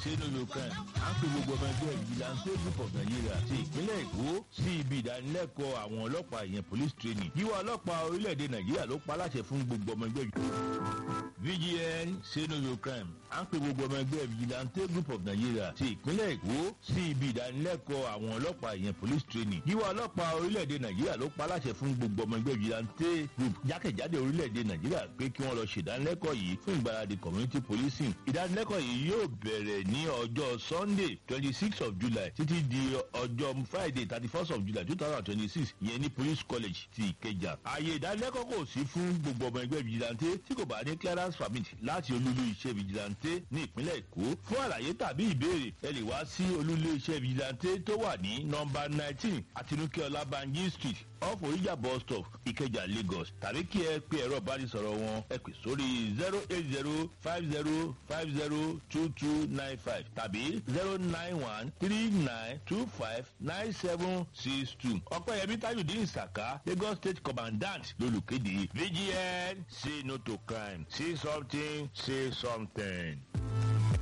sínú kan à ń pe gbogbo ọmọ ẹgbẹ́ vigilante group of nigeria ti ìpínlẹ̀ èkó sí ibi ìdánilẹ́kọ̀ọ́ àwọn ọlọ́pàá ìyẹn police training yíwá ọlọ́pàá orílẹ̀-èdè nàìjíríà ló pa láṣẹ fún gbogbo ọmọ ẹgbẹ́ vgn sínú crime à ń pe gbogbo ọmọ ẹgbẹ́ vigilante group of nigeria ti ìpínlẹ̀ èkó sí ibi ìdánilẹ́kọ̀ọ́ àwọn ọlọ́pàá ìyẹn police training yíwá ọlọ́pàá orílẹ̀-èdè nàìjíríà ló pa láṣẹ fún gbogbo ọmọ ẹgbẹ́ vigilante group jákèjádé orílẹ̀-èdè nàìjíríà pé kí wọ́n lọ ṣèdánilẹ́kọ̀ọ́ yìí fún ìgbáradì community policing ìdánilẹ́kọ̀ọ́ yìí yóò bẹ̀rẹ̀ ní ọjọ́ sunday twenty six of july títí di ọjọ́ friday thirty first of july two thousand and twenty six ìyẹn ní police college ti ìkẹjà ààyè ìdánilẹ́kọ̀ọ́ kò sí fún gbogbo ọmọ ẹgbẹ́ vigilante tí kò bá ní clearance permit láti olúlu iṣẹ́ vigilante ní ìpínlẹ̀ èkó fún àlàyé tàbí ìbéèrè ẹ lè wá sí olúlu iṣẹ́ vigilante tó wà ní nọmba nineteen àtinúkẹ́ ọlábànjí street off oríjà bus stop ìkẹjà lagos tàbí kí ẹ pe ẹ̀rọ ìbánisọ̀rọ̀ wọn ẹ pè sórí zero eight zero five zero five zero two two nine five tàbí zero nine one three nine two five nine seven six two ọpẹ́yẹmí tajudeen saka lagos state commandant lolùkéde vgn say no to crime say something say something.